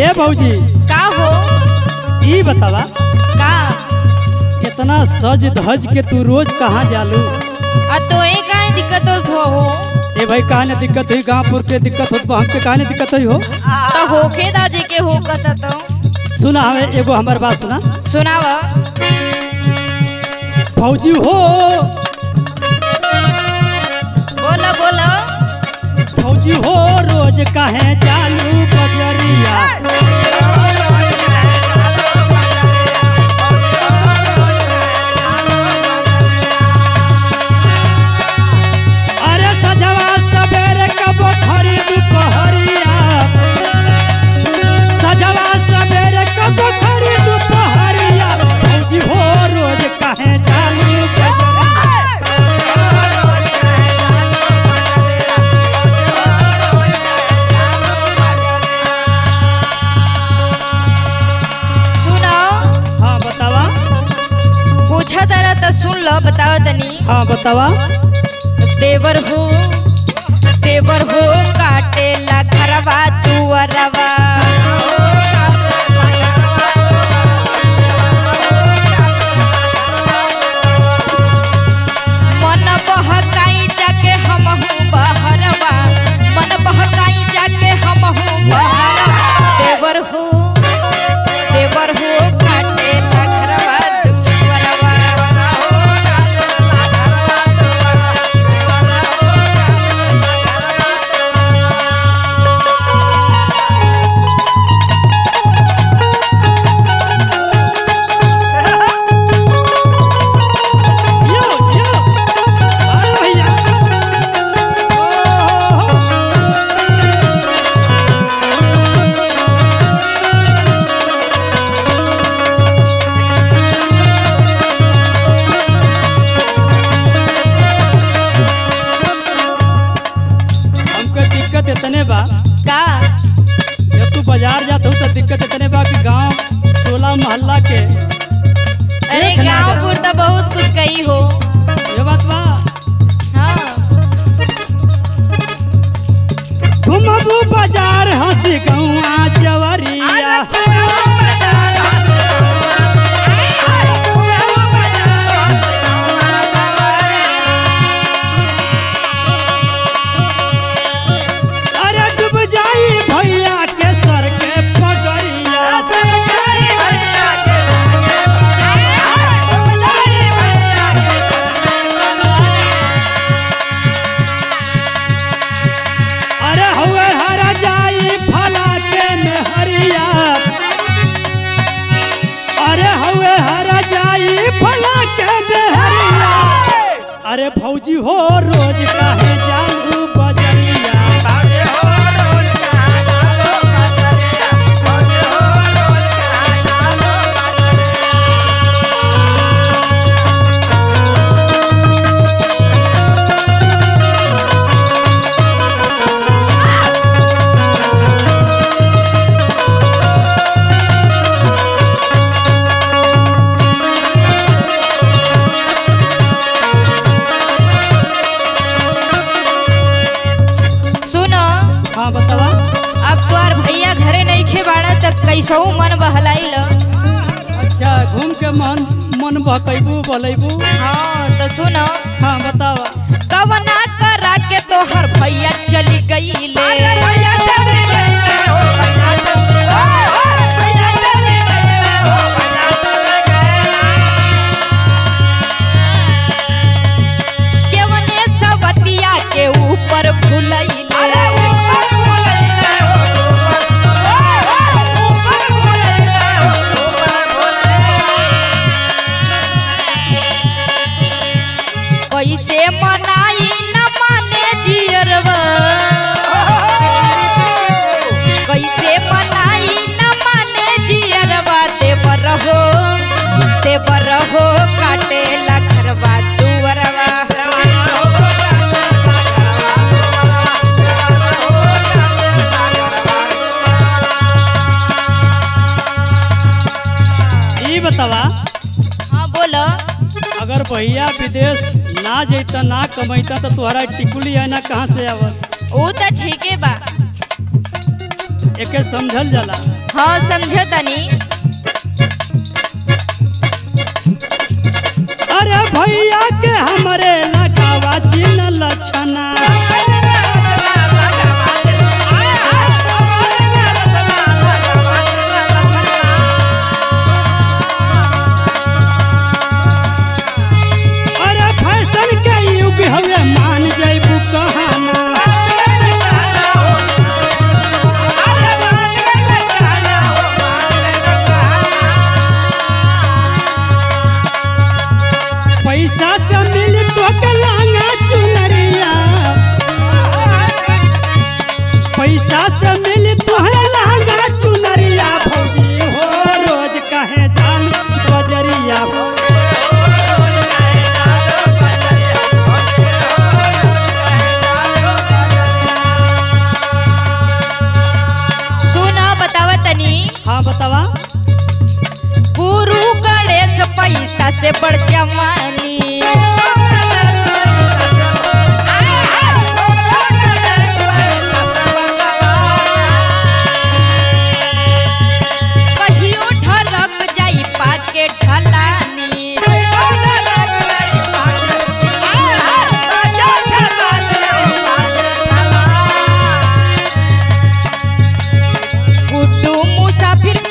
ए भौजी का हो ई बतावा का इतना सज धज के तू रोज कहाँ जालू आ तोए काहे दिक्कत होत हो ए भाई कहाँ ने दिक्कत हुई गाँवपुर के दिक्कत होत बा हमके कहाँ ने दिक्कत हुई हो तो होखे दाजे के हो कत तो सुना हमें एगो हमार बात सुना सुनाव फौजी हो बोला बोला फौजी हो रोज काहे जालू बजरिया अरे सजवा सवेरे कबो खरी दुपहरिया सजवा सवेरे कबो खरी दुपहरिया फौजी हो रोज काहे जालू बजरिया सुनो हाँ बतावा पूछा तारा तो सुन लो बताओ तनी हाँ बतावा देवर हो देवर हो काटे ला घरवा दुअरवा मन बहकाई जाके हमहू बहरवा मन बहकाई जाके हमहू बहरवा देवर हो देवर हो काटे ला घरवा दुअरवा यो यो अरे भैया ओ हो हमके दिक्कत इतने बा का जब तू बाजार जात हो तो दिक्कत इतने बा कि गांव टोला मोहल्ला के अरे देख ना गांव जरा। पुर तो बहुत कुछ कही हो ये बात बा हाँ घुमबू बाजार हंसी गौआ जवरिया अरे डूब जाई भैया के सर के पगड़िया अरे हुए हरा जाई फला के में हरिया अरे हुए हरा जाई फला के में हरिया अरे भौजी हो रोज काहे जालू बजरिया सुनो हाँ बतावा अब तोहार भैया घरे नहीं खे बाड़ा त कैसहू मन बहलाई ल अच्छा घूम के मन मन बहकैबू बोलेबू हाँ तो सुनो हाँ बतावा कवना करा के तोहर भैया चली गईले केवने सवतिया के ऊपर भुलैले कैसे मनाई न माने जियरवा कैसे मनाई न माने जियरवा देवर हो देवर हो काटे ला घरवा दुवरवा ई बतावा हाँ बोलो अगर भैया विदेश ना जैता ना कमैता तो तोहरा टिकुली है ना कहाँ से आवत वो तो ठीके बा एके समझल जाला हाँ समझो तनी अरे भैया के हमरे लगावा चिन्ह लक्षणा अरे फैशन के युग हवे मान जैबू कहाना पैसा से मिल तो के लांगा चुनरिया पैसा से मिल तो है लांगा चुनरिया भौजी हो रोज कहे जान बजरिया सुना बतावा तनी हाँ बतावा गुरु गणेश पैसा से बढ़ जवानी कहियो ढलक जाई पाके ढलानी गुड्डू मुसाफिर